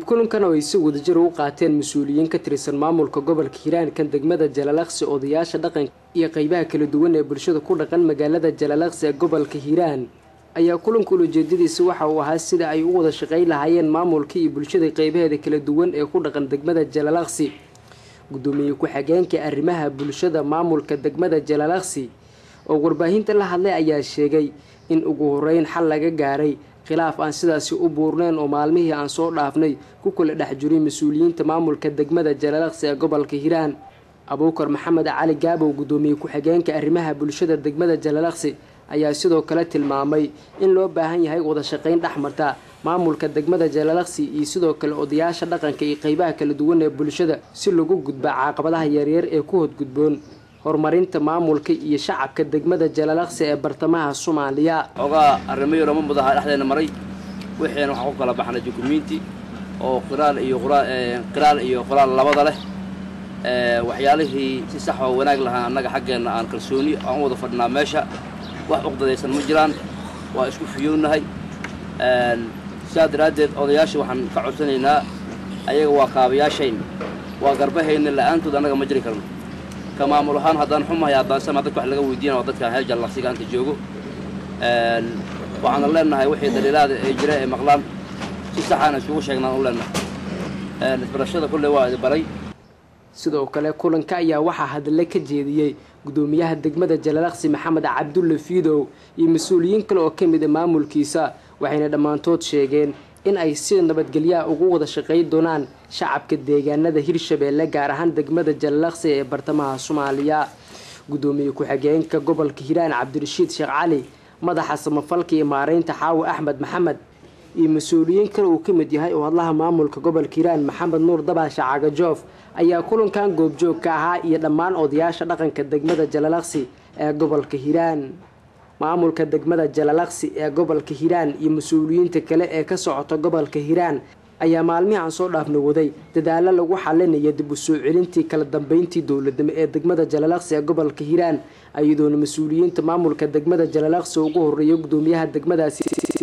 kulankan oo ay si wadajir ugu qaateen mas-uuliyiin ka tirsan maamulka gobolka hiiraan kan degmada jalalaqsi odayaasha dhaqanka iyo qeybaha kala duwan ee bulshada ku dhaqan magaalada jalalaqsi ee gobolka hiiraan ayaa kulanka ulajeedadiisa waxa uu ahaa sida ay u wada shaqayn lahaayeen maamulka iyo bulshada qeybaheeda kala duwan ee ku dhaqan degmada jalalaqsi gudoomiye ku-xigeenka arrimaha bulshada maamulka degmada jalalaqsi oo warbaahinta la hadlay ayaa sheegay in ugu horeyn xal laga gaaray khilaaf aan sidaasi u buurneen oo maalmihii aan soo dhaafnay ku kala dhex jiray mas-uuliyiinta maamulka degmada jalalaqsi ee gobolka hiiraan abuukar maxamed cali gaabow gudoomiye ku-xigeenka arrimaha bulshada degmada jalalaqsi ayaa sidoo kale tilmaamay in loo baahan yahay wada shaqayn dhexmarta maamulka degmada jalalaqsi iyo sidoo kale odayaasha dhaqanka iyo qeybaha kala duwan ee bulshada si lagu gudba caqabadaha yaryar ee ku hodgudboon horumarinta maamulka iyo shacabka degmada jalalaqsi ee bartamaha soomaaliya ogaa arrimo yaroma mudaha dhexdeena maray wixiina waxaan ku kala baxnay dukumiinti oo qiraal iyo qiraal iyo qoraal labada leh waxyaalihii si sax oo wanaag lahaa annaga xaggeenna aan kalsooni aan u wada fadhinaa meesha wax uqdadaysan ma jiraan waa isku fiyownahay sidaa daraaddeed odayaasha waxaan ka codsanaynaa ayaga waa kaabayaashayn waa garbahayna la-aantood annaga ma jiri karno ka maamul ahaan haddaan xumahay haddaan sama dadka wax laga weydiina waa dadkaan heel jallaqsiga anta joogo waxaana leenahay wixii daliilaada ee jira ee maqlaan si saxaana isugu sheegnaan u leenahay isbarashada kulley waa idi baray sidoo kale kulanka ayaa waxaa hadle ka jeediyey gudoomiyaha degmada jalalaqsi maxamed cabdulle fiidow iyo mas-uuliyiin kale oo ka mid a maamulkiisa waxayna dhammaantood sheegeen in ay si nabadgelyaha ugu wada shaqayn doonaan shacabka deegaanada hirshabeelle gaar ahaan degmada jalalaqsi ee bartamaha soomaaliya gudoomiye ku-xigeenka gobolka hiiraan cabdirashiid sheekh cali madaxa samafalka iyo maareynta xaawo axmed maxamed iyo mas-uuliyiin kale uu ka mid yahay oo hadlaha maamulka gobolka hiiraan maxamed nuur dabaasha cagajoof ayaa kulankan goobjoog ka ahaa iyo dhammaan odayaasha dhaqanka degmada jalalaqsi ee gobolka hiiraan maamulka degmada jalalaqsi ee gobolka hiiraan iyo mas-uuliyiinta kale ee ka socota gobolka hiiraan ayaa maalmihii aan soo dhaafna waday dadaalo lagu xalinaya dib u soo celintii kala dambeyntii dowladnimo ee degmada jalalaqsi ee gobolka hiiraan iyadoona mas-uuliyiinta maamulka degmada jalalaqsi ugu horeeya gudoomiyaha degmadaasi